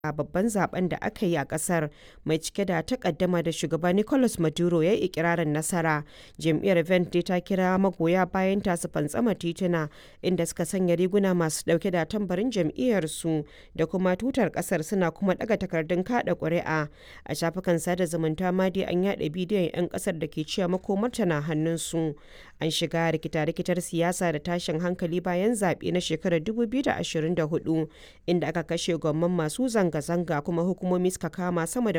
a babban zaben da aka yi a kasar mai cike da takaddama da shugaba Nicolas Maduro ya yi ikirarin nasara. Jam'iyyar Verde ta kira magoya bayan ta su fantsama tituna inda suka sanya riguna masu dauke da tambarin jam'iyyar su da kuma tutar kasar suna kuma daga takardun kada ƙuri'a. A shafukan sada zumunta ma dai an yada bidiyon 'yan kasar da ke cewa makomarta na hannun su. An shiga rikita-rikitar siyasa da tashin hankali bayan zaɓe na shekarar 2024 inda aka kashe gwamman masu zanga zanga-zanga kuma hukumomi suka kama sama da